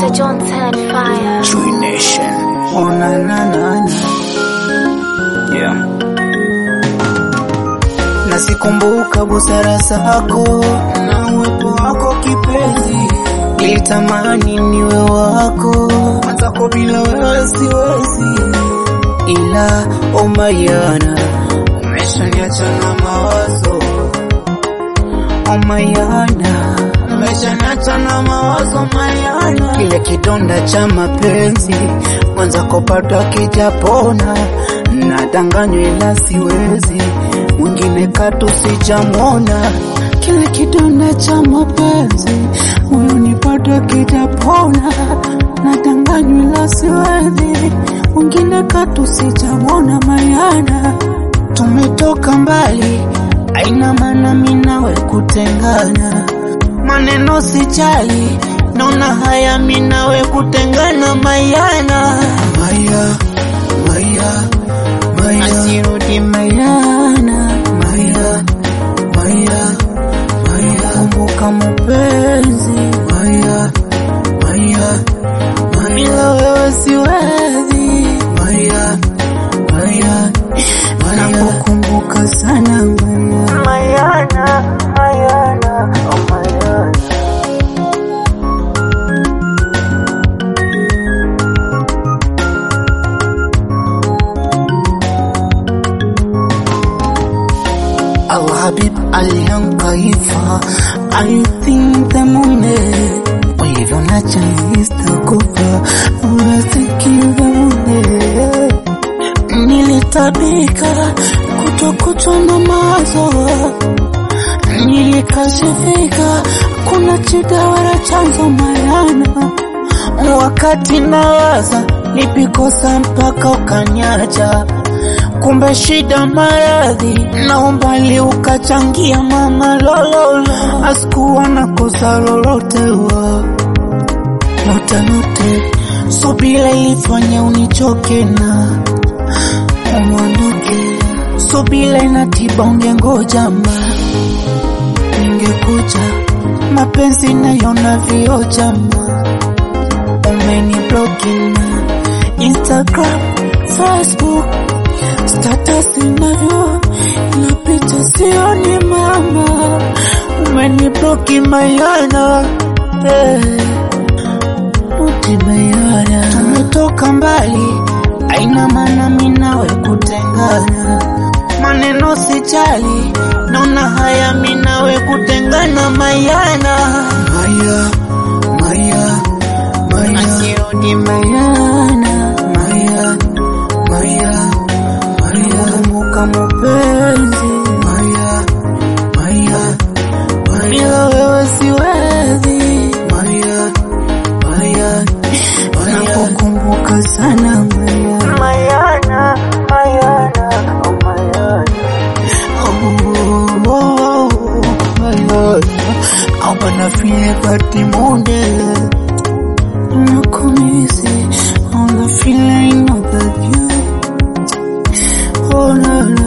Dr. Johnson Fire. True Nation. Oh, na, na, na, na. Yeah. Nasikumbuka busara zako na uwepo wako kipenzi, nilitamani niwe wako mwenzako, bila wewe siwezi, ila omayana umeshaniacha na mawazo, omayana umeshaniacha na mawazo mayana, kile kidonda cha mapenzi mwenzako bado akijapona, nadanganywa ila siwezi mwingine katu sijamwona, kile kidonda cha mapenzi moyoni bado akijapona, nadanganywa ila siwezi mwingine katu sijamwona. Mayana, tumetoka mbali, aina maana mimi nawe kutengana, maneno sijali, naona haya mimi nawe kutengana. Mayana, Maya, Maya, Maya, asirudi Mayana, Maya, Maya, Maya, kumbuka mapenzi Maya, Maya, Maya, bila wewe siwezi Maya, Maya, Maya, nakukumbuka sana Maya, Mayana, Mayana, oh Mayana. Alhabib alihankaifa I think the moment ulivyonacha nilistakufa unasikiza mune nilitabika kutokutwa na mawazo nilikashifika kuna chida wala chanzo mayana wakati nawaza nipikosa mpaka ukanyacha kumbe shida maradhi na umbali ukachangia mama lololo asikuwa na kosa lolote wa lote lote subira ilifanya unichoke na umondoke subira inatiba ungengoja ma ningekuja mapenzi nayona vioja ma umenibloki na Instagram, Facebook status inavyo inapita sioni mama, umenibloki Mayana eh, uti Mayana, tumetoka mbali, aina maana mimi nawe kutengana, maneno sijali, naona haya mimi nawe kutengana Mayana, Maya, Maya, Maya, asirudi Mayana, Maya, Maya, Maya, kumbuka mapenzi Maya, Maya, Maya, bila wewe siwezi Maya, Maya, Maya, nakukumbuka sana Maya, Mayana, Mayana, oh Mayana, oh, oh, oh, Mayana, I'm gonna feel body Monday. Nakumisi, all the feeling of the you. Oh, no, no.